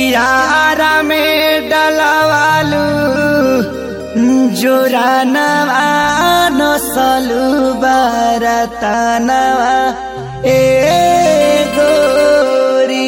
कियारा में डलवालू जोरानवा नसलू बरतनवा ए गोरी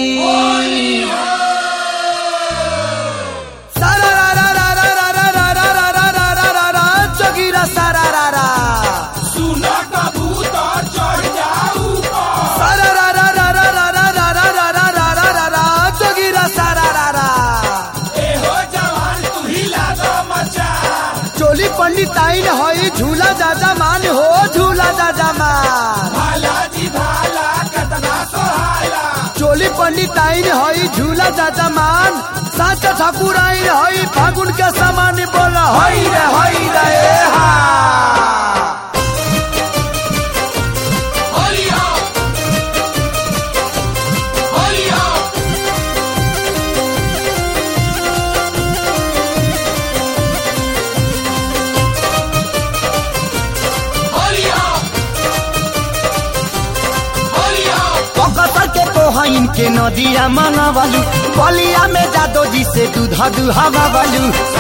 सारा रा रा रा रा रा रा रा रा रा रा रा रा रा रा जोगीरा सारा रा रा सुना कबूतर चढ़ जाऊ सारा रा रा रा रा रा रा रा रा रा रा रा रा रा रा जोगीरा सारा रा रा ए हो जवान तू हिला दो मचा चोली पंडित आइन हई झूला जाजा मान हो झूला जाजा मान भाला जी भाला कतना सोहाला चोली पंडित आइन हई झूला जाजा मान साचा ठाकुर आइन हई फागुन के समान बोल हई रे हई रे ए हा होलिया होलिया होलिया होलिया पकड़ के कोहइन के नदिया मंगवालू बलिया में जादो जी से दूध दुहावा वालू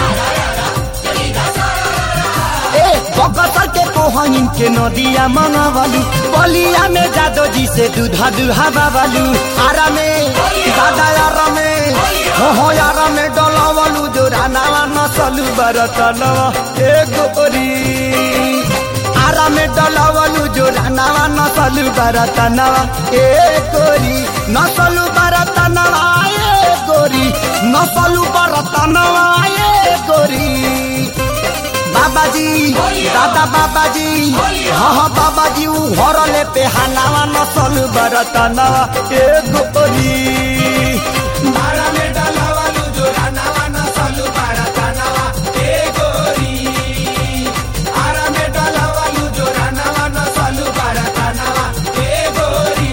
ए पकड़ के कोहइन के नदिया मंगवालू बलिया में जादो जी से दूध दुहावा वालू आरा में दादा यारा में हो हो यारा में डलावालू जो रानावा नसलू बरतनवा ए गोरी आरा में डलावलू जो रानावा नसलू बरतनवा ए गोरी नसलू बरतनवा ए गोरी नसलू बरतनवा ए गोरी बाबाजी दादा बाबाजी हाँ हाँ बाबाजी ऊ हरले पे हानावा नसलू बरतनवा ए गोरी मारा में डलावालू जो रानावा नसलू बारातानावा ए गोरी आरा में डलावालू जो रानावा नसलू बारातानावा ए गोरी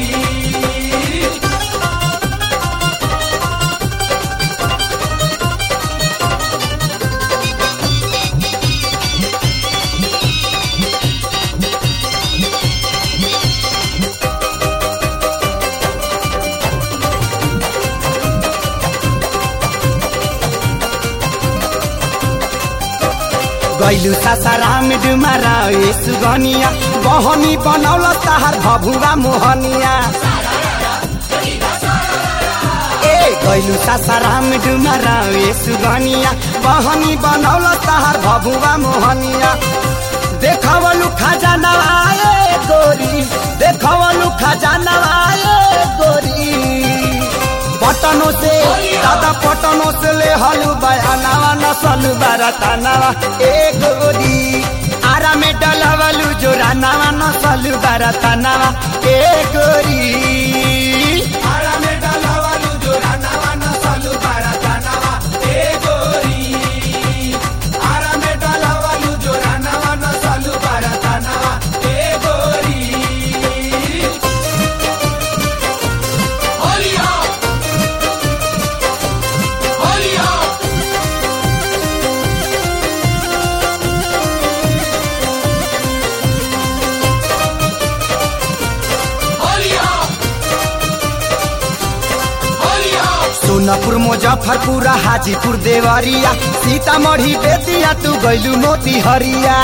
गैलू सासाराम डुमारा ए सुगनिया बहनी बनौल ताहार भभुआ मोहनिया ए गैलू सासाराम डुमारा ए सुगनिया बहनी बनौल ताहार भभुआ मोहनिया देखवलु खजाना आए गोरी देखवलु खजाना आए गोरी पटनो से दादा पटनो से ले हलु बयानावा नसलु बारतानावा ए गोरी आरा में डलवलु जोरानावा नसलु बारतानावा ए गोरी आरा में डलावालू जो रानावा नसलू बारातानावा ए गोरी आरा में डलावालू जो रानावा नसलू बारातानावा ए गोरी होलिया होलिया होलिया होलिया सोनपुर मुजफ्फरपुर हाजीपुर देवरिया सीतामढ़ी बेतिया तू गैलू मोती हरिया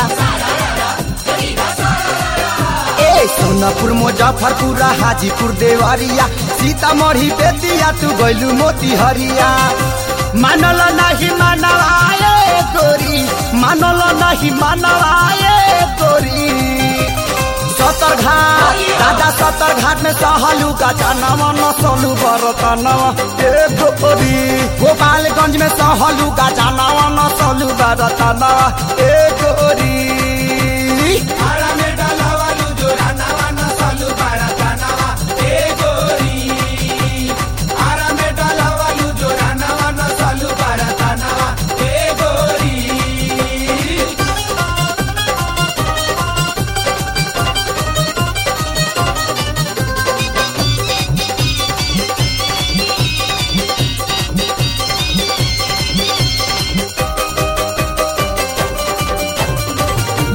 ए सोनपुर मुजफ्फरपुर हाजीपुर देवरिया सीतामढ़ी बेतिया तू गैलू मोती हरिया मानल नहीं मानल आए गोरी मानल नहीं मानल आए गोरी सतर घाट दादा सतर घाट में सहलू का जनवा नसलू बरतनवा ए गोरी गोपालगंज में सहलू का जनवा नसलू बरतनवा ए गोरी आरा में डलावालू जो रानावा नसलू बारातानावा ए गोरी आरा में डलावालू जो रानावा नसलू बारातानावा ए गोरी ए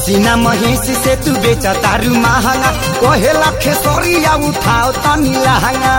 सीना महेश से तू बेच तारू महंगा कोहे लखे सोरिया उठाओ तनी लहंगा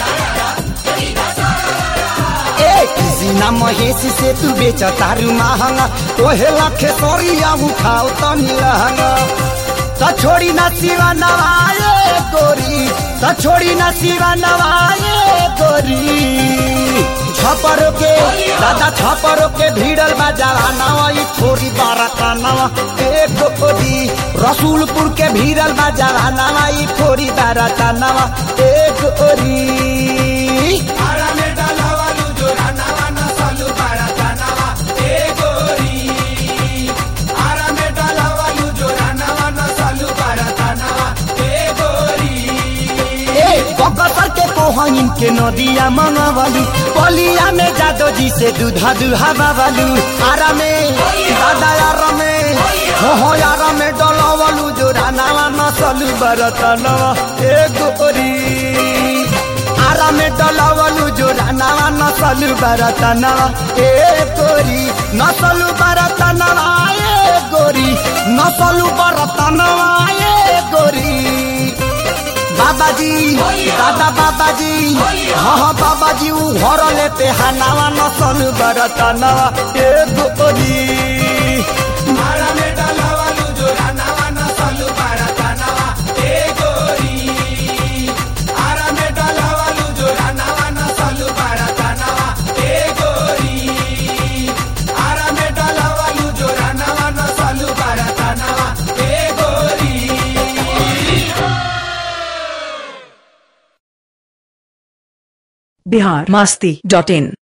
ए सीना महेश से तू बेच तारू महंगा कोहे लखे सोरिया उठाओ तनी लहंगा त छोड़ी ना सिवा नवाए गोरी त छोड़ी ना सिवा नवाए गोरी छपरो के दादा छपरो के भीड़ल बा जवानवा ई थोड़ी बारका नवा एक गोरी रसूलपुर के भीड़ल बा जवानवा ई थोड़ी बारका नवा एक गोरी आरा में डलवालू जोरानावा नसलू बारातानावा ए गोरी आरा में डलवालू जोरानावा नसलू बारातानावा ए गोरी ए बकसर के कोहइन के नदिया मंगवलू बलिया में जादो जी से दूधा दूहा बाबलू आरा में दादा यार में हो हो यार में डलवलू जो रानावा नसलू बरतनवा ए गोरी आरा में डलवलू जो रानावा नसलू बरतनवा ए गोरी नसलू बरतनवा ए गोरी नसलू बरतनवा ए गोरी बाबा जी दादा बाबा जी हाँ हाँ बाबा जी ऊ घर लेते हनावा नसल बरतनवा ए गोरी आरा में डलवालू जोरानावा नसलू बारातानावा ए गोरी आरा में डलवालू जोरानावा नसलू बारातानावा ए गोरी आरा में डलवालू जोरानावा नसलू बारातानावा ए गोरी बिहार मस्ती डॉट इन